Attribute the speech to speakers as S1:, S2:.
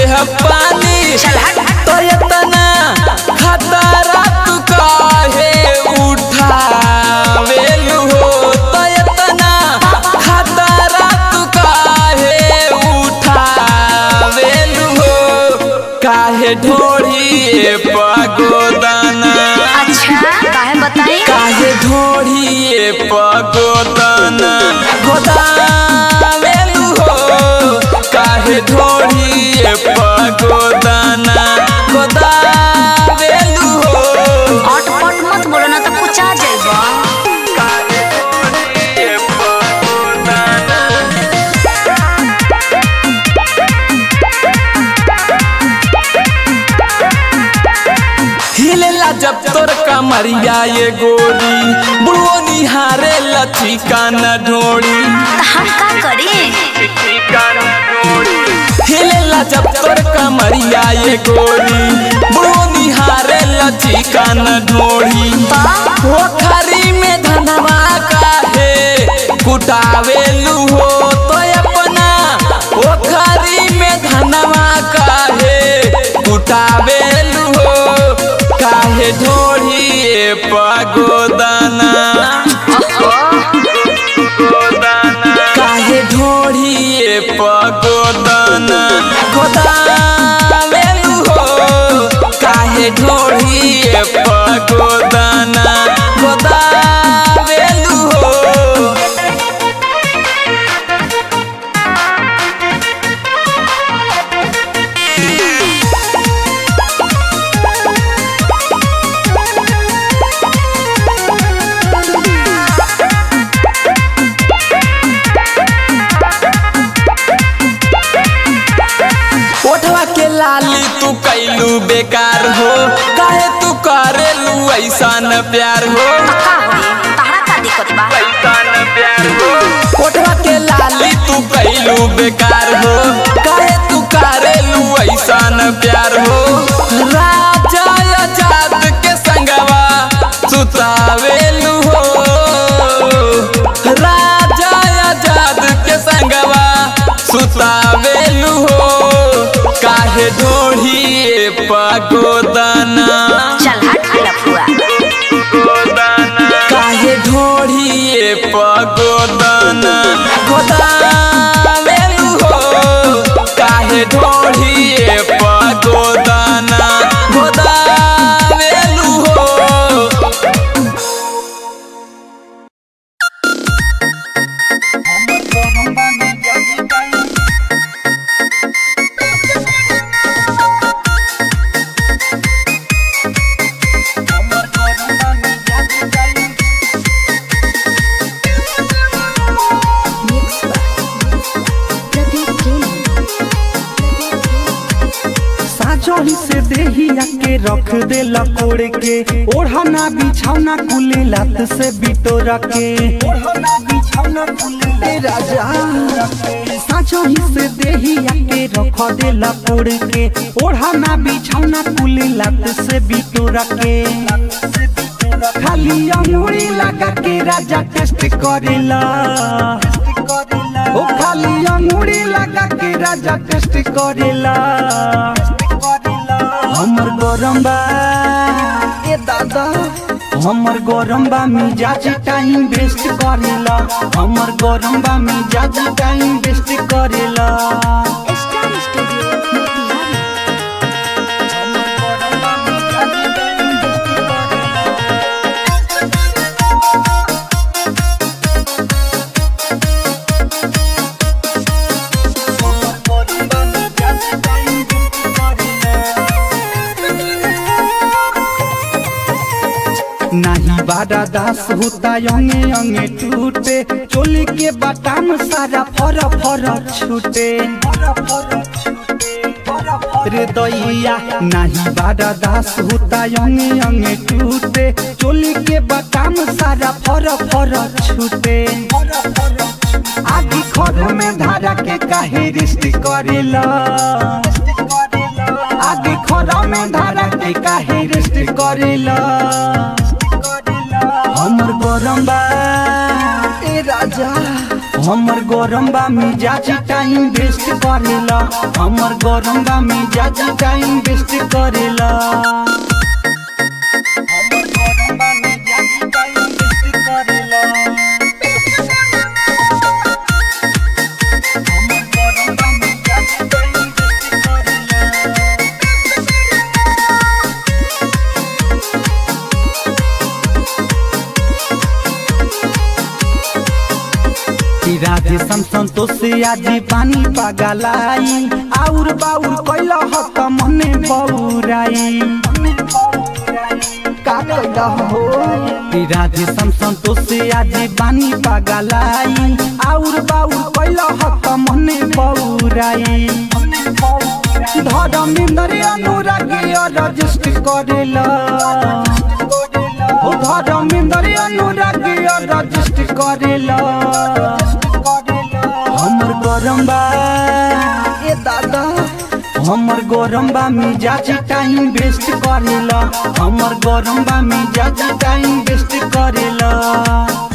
S1: देह पानी तो इतना खतरा तू काहे उठावेलू हो तो इतना खतरा तू काहे उठावेलू हो काहे ढोढ़िए पगोदाना
S2: अच्छा काहे बताई
S1: काहे ढोढ़िए पगोदाना गोदावेलू हो काहे ढोढ़िए पगोदाना गोदावेलू हो
S2: अटपट मत बोलो ना तो कुचा जाइबा
S1: काहे ढोढ़िए पगोदाना हिलेला जब तोर कमरिया ये गोरी बुढ़ो निहारे लथी कान ढोड़ी
S2: तो हम का करी
S1: हिलेला जब तोर कमरिया ये गोरी बुढ़ो निहारे लथी कान ढोड़ी पोखरी में धनवा काहे कुटावेलू हो तो अपना पोखरी में धनवा काहे कुटावेलू हो काहे ढोढ़िए पगोदाना काहे ढोढ़िए पगोदाना गोदावेलू हो काहे ढोढ़िए पगोदाना गोदावेलू हो ओठवा के लाली तू कैलू बेकार हो काहे तू करेलू ऐसा न प्यार हो
S2: का होई तहरा का दिक्कत बा
S1: ओठवा के लाली तू कैलू बेकार हो काहे तू करेलू ऐसा न प्यार हो राजा आजाद के संगवा सुतावेलू हो राजा आजाद के संगवा सुतावेलू हो काहे ढोढ़िए पगोदाना
S2: चल हट लफुआ
S1: काहे ढोढ़िए पगोदाना गोदावेलू हो काहे ढोढ़िए पगोदाना गोदावेलू हो
S3: साजोही से देहिया के रख दे लकोड़ के ओढ़ना बिछौना कुले लात से बिटोरा के ओढ़ना बिछौना कुले राजा साजोही से देहिया के रख दे लकोड़ के ओढ़ना बिछौना कुले लात से बिटोरा के खाली अंगूरी लगा के राजा टेस्ट करेला ओ खाली अंगूरी लगा के राजा टेस्ट करेला हमर गरम बा ए दादा हमर गरम बा मिजाज टाइम वेस्ट करेला हमर गरम बा मिजाज टाइम वेस्ट करेला
S2: स्टार स्टूडियो मोतिहारी
S3: हमर गरम बा मिजाज टाइम वेस्ट करेला हमर गरम बा मिजाज टाइम वेस्ट करेला नाही बारा दास होता अंगे अंगे टूटे चोली के बटाम सारा फर फर छूटे रे दैया नाही बारा दास होता अंगे अंगे टूटे चोली के बटाम सारा फर फर छूटे आदि खर में धारा के काहे रिश्त करेला आदि खर में धारा के काहे रिश्त करेला हमर गरम बा ए राजा हमर गरम बा मिजाज टाइम वेस्ट करेला हमर गरम बा मिजाज टाइम वेस्ट करेला हमर गरम बा मिजाज टाइम वेस्ट करेला हमर गरम बा मिजाज टाइम वेस्ट करेला कि राधे समसन तो से आजी पानी पगलाई आउर बाउर कैला हत मने बौराई का कैला हो कि राधे समसन तो से आजी पानी पगलाई आउर बाउर कैला हत मने बौराई धर्मेंद्र अनुरागी रजिस्ट करेला ओ धर्मेंद्र अनुरागी रजिस्ट करेला हमर गरम बा ए दादा हमर गरम बा मिजाज टाइम वेस्ट करेला हमर गरम बा मिजाज टाइम वेस्ट करेला